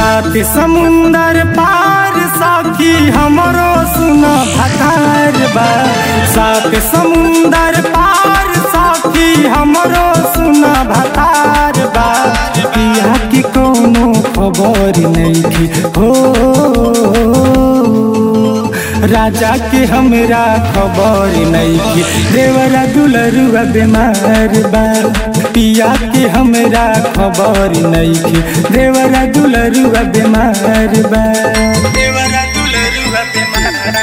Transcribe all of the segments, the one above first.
सात समुंदर पार साखी हमरो सुना भतार बा सात समुंदर पार साखी हमरो सुना भतार बा पिया की कोनो खबर नहीं थी हो राजा के हमरा खबर नहीं थी देवरा दुलरुआ बीमार बा पिया के हमरा खबर नहीं थी देवरा दुलरुआ बीमार बा देवरा दुलरुआ बीमार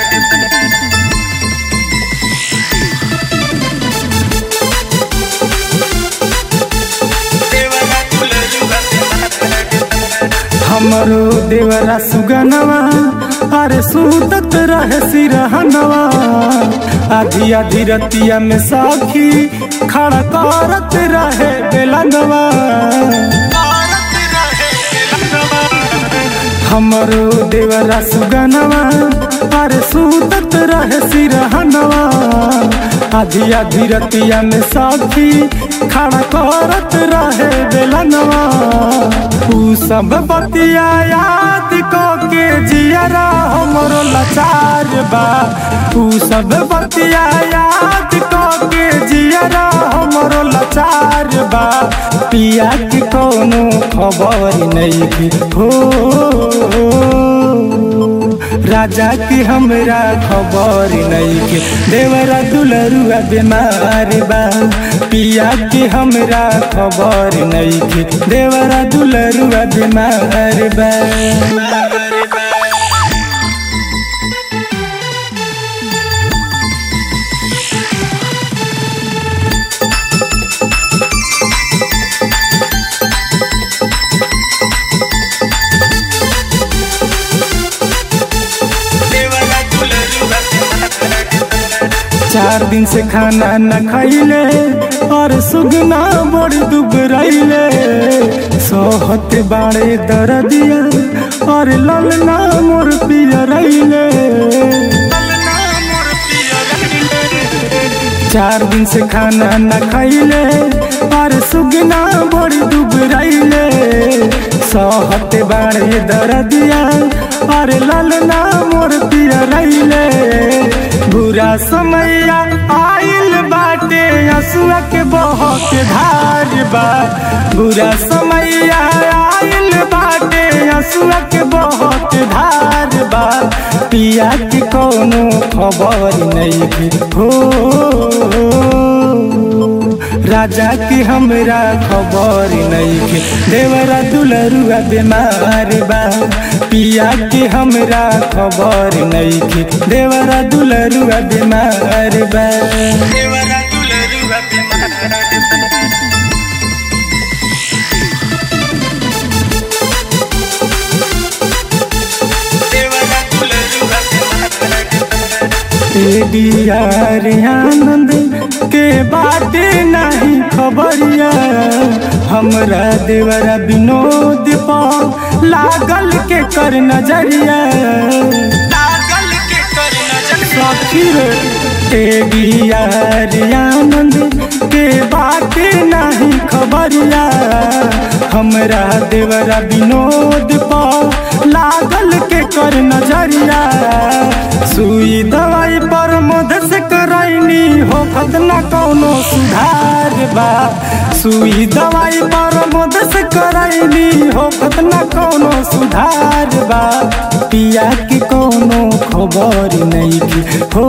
हमरो देवरा सुगनवा अरे सुतत रहे सिरहनवा आधी आधी रतिया में साखी खड़ा करत रहे बेलनवा हमरो देवरा सुगनवा अरे सुतत रहे सिरहनवा आधी आधी रतिया में साखी खड़ा करत रहे बेलनवा ऊ सब बतिया याद को के जियरा हमरो लाचार बा ऊ सब बतिया याद को के जियरा हमरो लाचार बा पिया की कोनो खबर नहीं थी हो राजा की हमरा खबर नहीं के देवरा दुलरुआ बीमार बा पिया की हमरा खबर नहीं के देवरा दुलरुआ बीमार बा चार दिन से खाना न खैले और सुगना बड़ दुबरैले सोहत बाड़े दरदिया और ललना मोर पियरैले चार दिन से खाना न खैले और सुगना बड़ दुबरैले सोहत बाड़े दरदिया और ललना मोर पियरैले बुरा समैया आइल बाटे हसुआ के बहुत धार बा बुरा समैया आइल बाटे हसुआ के बहुत धार बा पिया की कोनो खबर नहीं थी हो राजा की हमरा खबर नहीं के देवरा दुलरुआ बीमार बा पिया की हमरा खबर नहीं के देवरा दुलरुआ बीमार बा देवरा दुलरुआ बीमार आनंद के बाटे नहीं खबरिया हमरा देवरा विनोद पाओ लागल के कर नजरिया लागल के कर नजरिया आनंद के बाटे नहीं खबरिया हमरा देवरा विनोद पाओ लागल के कर नजरिया सुई दवाई पर मध से करैनी हो खतना कौनो सुधार बा सुई दवाई पर मध से करैनी हो खतना कौनो सुधार बा पिया की कौनो खबर नहीं की हो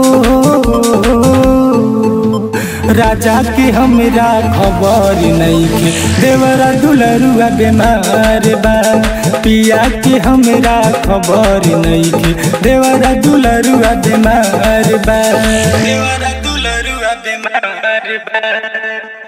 राजा की हमरा खबर नहीं के देवरा दुलरुआ बीमार बा पिया की हमरा खबर नहीं के देवरा दुलरुआ बीमार बा देवरा दुलरुआ बीमार बा